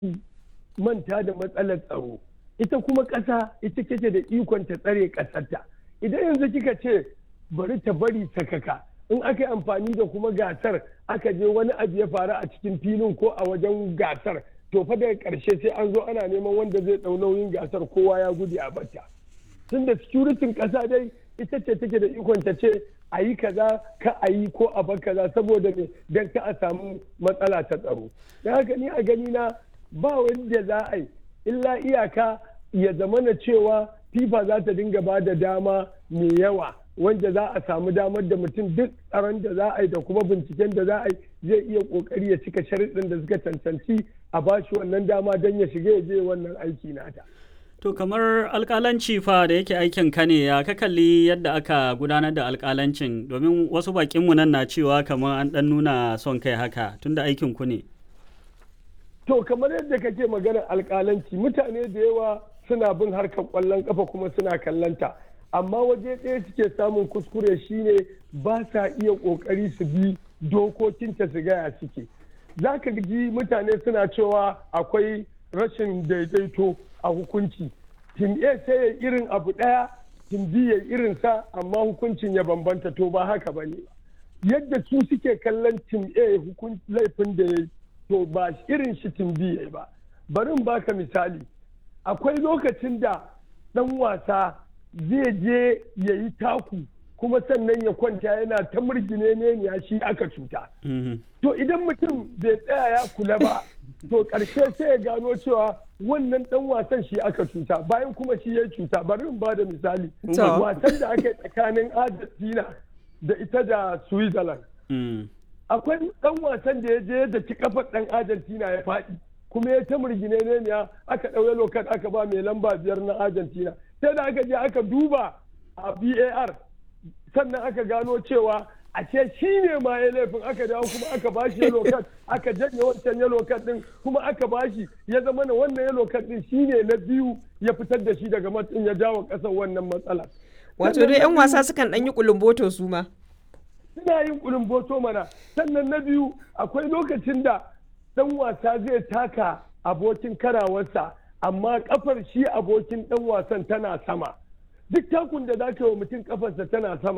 manta da matsalar tsaro ita kuma ƙasa ita kake da ikon ta tsare ƙasarta idan yanzu kika ce bari ta bari sakaka in aka yi amfani da kuma gasar aka je wani abu ya faru a cikin filin ko a wajen gasar to fa daga ƙarshe sai an zo ana neman wanda zai ɗau nauyin gasar kowa ya gudu a bata tun da securitin ƙasa dai ita ce take da ikon ta ce a yi kaza ka a yi ko a bar kaza saboda me don ka a samu matsala ta tsaro don haka ni a gani na ba wanda za a yi illa iyaka ya zamana cewa fifa za ta dinga ba da dama mai yawa wanda za a samu damar da mutum duk tsaron da za a yi da kuma binciken da za a yi zai iya kokari ya cika sharuɗin da suka cancanci a ba shi wannan dama don ya shiga ya je wannan aiki nata. To kamar alkalanci fa da yake aikin ka ne ya ka kalli yadda aka gudanar da alkalancin domin wasu bakinmu nan na cewa kamar an ɗan nuna son kai haka tunda aikin ku ne. To kamar yadda kake maganar alkalanci mutane da yawa suna bin harkar kwallon kafa kuma suna kallanta amma waje ɗaya suke samun kuskure shine ba sa iya ƙoƙari su bi dokokinta su gaya suke za ka ji mutane suna cewa akwai rashin daidaito a hukunci tim a sai ya irin abu ɗaya tim b ya irin sa amma hukuncin ya bambanta to ba haka ba ne yadda su suke kallon tim a laifin da ya to ba irin shi tim b ya ba bari in baka misali akwai lokacin da ɗan wasa zai je ya yi taku kuma sannan ya kwanta yana ta murgine ne ya shi aka cuta. To idan mutum bai tsaya ya kula ba, to ƙarshe sai ya gano cewa wannan ɗan wasan shi aka cuta bayan kuma shi ya cuta bari in ba da misali. Wasan da aka yi tsakanin Argentina da ita da Switzerland. Akwai ɗan wasan da ya je da ci kafar ɗan Argentina ya faɗi. kuma ya ta murgine ne ya aka ɗauye lokat aka ba mai lamba biyar na Argentina. Sai da aka je aka duba a VAR sannan aka gano cewa a ce shi ne ma ya laifin aka dawo kuma aka bashi yellow card aka janye wancan yellow card din kuma aka bashi ya zama na wannan yellow card din shi ne na biyu ya fitar da shi daga matsin ya jawo kasar wannan matsala. Wato dai 'yan wasa sukan ɗan yi kulumboto su ma. Suna yin kulumboto mana sannan na biyu akwai lokacin da ɗan wasa zai taka abokin karawarsa amma kafar shi abokin ɗan wasan tana sama. duk takun da za ka yi wa mutum kafarsa tana sama